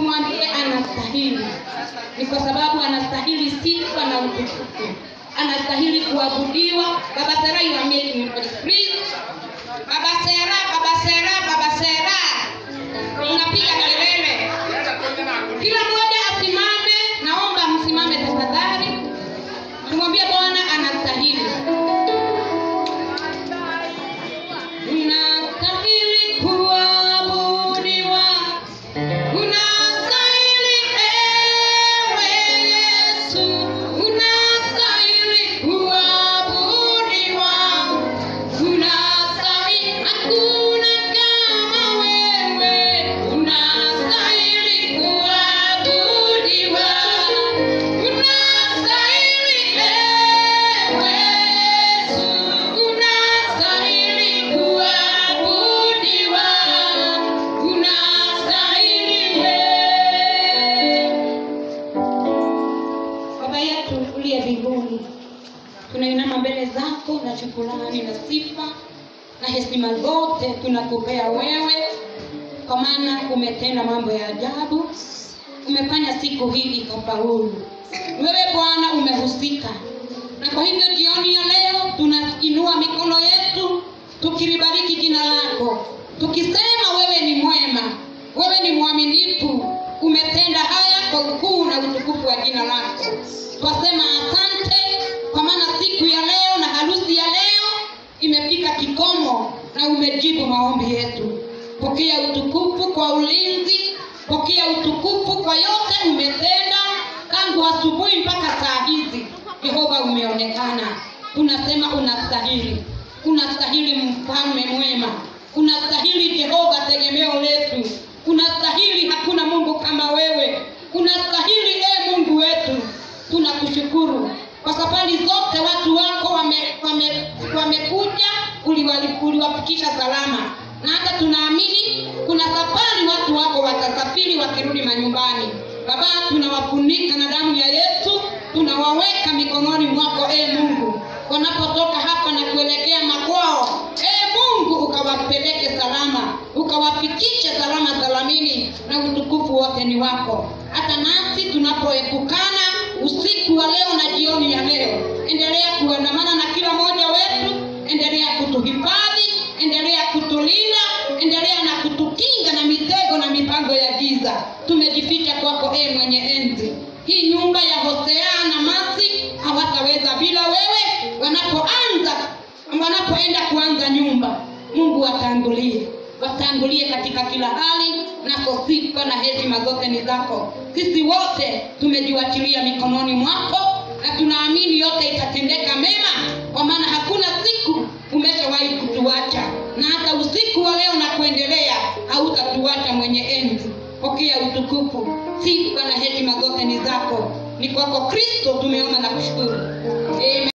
tumwambie anastahili ni kwa sababu anastahili sifa na utukufu anastahili kuabudiwa baba sera you are making me please baba sera baba sera baba sera unapiga kelele kila mmoja asimame naomba msimame tafadhali tumwambie bwana anastahili unastahili kuabudiwa unastahili ewe yesu unastahili kuabudiwa unastahili hakuna kama wewe unastahili kuabudiwa unastahili ewe yesu unastahili kuabudiwa unastahili baba yetu uliye mbinguni tunainama mbele zako na shukurani na sifa na heshima zote tunakupea wewe kwa maana umetenda mambo ya ajabu umefanya siku hii ikafaulu wewe bwana umehusika na kwa hivyo jioni ya leo tunainua mikono yetu tukilibariki jina lako tukisema wewe ni mwema wewe ni mwaminifu umetenda haya kwa ukuu na utukufu wa jina lako twasema asante kwa maana siku ya leo na harusi ya leo imefika kikomo na umejibu maombi yetu pokea utukufu kwa ulinzi pokea utukufu kwa yote umetenda tangu asubuhi mpaka saa hizi jehova umeonekana tunasema unastahili unastahili mfalme mwema unastahili jehova tegemeo letu unastahili hakuna mungu kama wewe unastahili e mungu wetu tunakushukuru kwa safari zote watu wako wamekuja wame, wamekuja, uliwali- uliwafikisha salama na hata tunaamini kuna safari watu wako watasafiri wakirudi manyumbani baba tunawafunika na damu ya yesu tunawaweka mikononi mwako e mungu wanapotoka hapa na kuelekea makwao e mungu ukawapeleke salama ukawafikishe salama salamini na utukufu wote ni wako hata nasi tunapoepukana usiku wa leo na jioni ya leo endelea kuandamana na kila mmoja wetu endelea kutuhifadhi endelea kutulinda endelea na kutukinga na mitego na mipango ya giza tumejificha kwako e mwenye enzi hii nyumba ya hosea na masi hawataweza bila wewe wanapoanza wanapoenda kuanza nyumba mungu watangulie watangulie katika kila hali nako sifa na heshima zote ni zako sisi wote tumejiwachilia mikononi mwako na tunaamini yote itatendeka mema kwa maana hakuna siku umeshawahi kutuacha na hata usiku wa leo na kuendelea hautatuacha mwenye enzi pokea utukufu sifa na heshima zote ni zako ni kwako kristo tumeomba na kushukuru Amen.